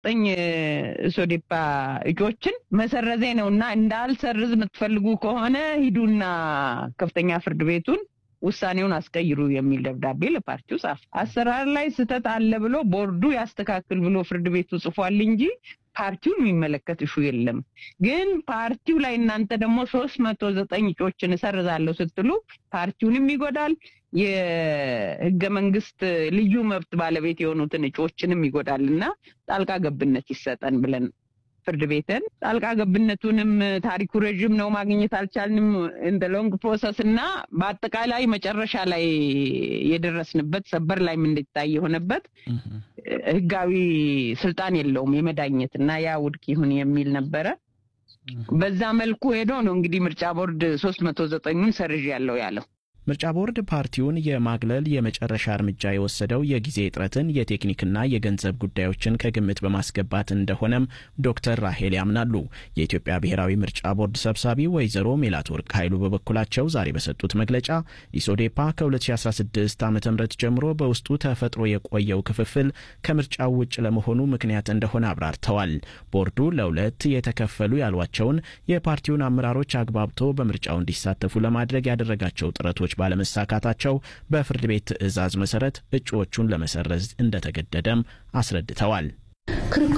ዘጠኝ ሶዴፓ እጩዎችን መሰረዜ ነው እና እንዳልሰርዝ የምትፈልጉ ከሆነ ሂዱና ከፍተኛ ፍርድ ቤቱን ውሳኔውን አስቀይሩ የሚል ደብዳቤ ለፓርቲው ጻፍ። አሰራር ላይ ስህተት አለ ብሎ ቦርዱ ያስተካክል ብሎ ፍርድ ቤቱ ጽፏል እንጂ ፓርቲውን የሚመለከት እሹ የለም። ግን ፓርቲው ላይ እናንተ ደግሞ ሶስት መቶ ዘጠኝ እጩዎችን እሰርዛለሁ ስትሉ ፓርቲውንም ይጎዳል፣ የህገ መንግስት ልዩ መብት ባለቤት የሆኑትን እጩዎችንም ይጎዳል እና ጣልቃ ገብነት ይሰጠን ብለን ፍርድ ቤትን ጣልቃ ገብነቱንም ታሪኩ ረዥም ነው፣ ማግኘት አልቻልንም። እንደ ሎንግ ፕሮሰስ እና በአጠቃላይ መጨረሻ ላይ የደረስንበት ሰበር ላይ እንዲታይ የሆነበት ህጋዊ ስልጣን የለውም የመዳኘት እና ያ ውድቅ ይሁን የሚል ነበረ። በዛ መልኩ ሄዶ ነው እንግዲህ ምርጫ ቦርድ ሶስት መቶ ዘጠኙን ሰርዥ ያለው ያለው። ምርጫ ቦርድ ፓርቲውን የማግለል የመጨረሻ እርምጃ የወሰደው የጊዜ እጥረትን የቴክኒክና የገንዘብ ጉዳዮችን ከግምት በማስገባት እንደሆነም ዶክተር ራሄል ያምናሉ። የኢትዮጵያ ብሔራዊ ምርጫ ቦርድ ሰብሳቢ ወይዘሮ ሜላትወርቅ ኃይሉ በበኩላቸው ዛሬ በሰጡት መግለጫ ኢሶዴፓ ከ2016 ዓ ም ጀምሮ በውስጡ ተፈጥሮ የቆየው ክፍፍል ከምርጫው ውጭ ለመሆኑ ምክንያት እንደሆነ አብራርተዋል። ቦርዱ ለሁለት የተከፈሉ ያሏቸውን የፓርቲውን አመራሮች አግባብቶ በምርጫው እንዲሳተፉ ለማድረግ ያደረጋቸው ጥረቶች ባለመሳካታቸው በፍርድ ቤት ትዕዛዝ መሰረት እጩዎቹን ለመሰረዝ እንደተገደደም አስረድተዋል።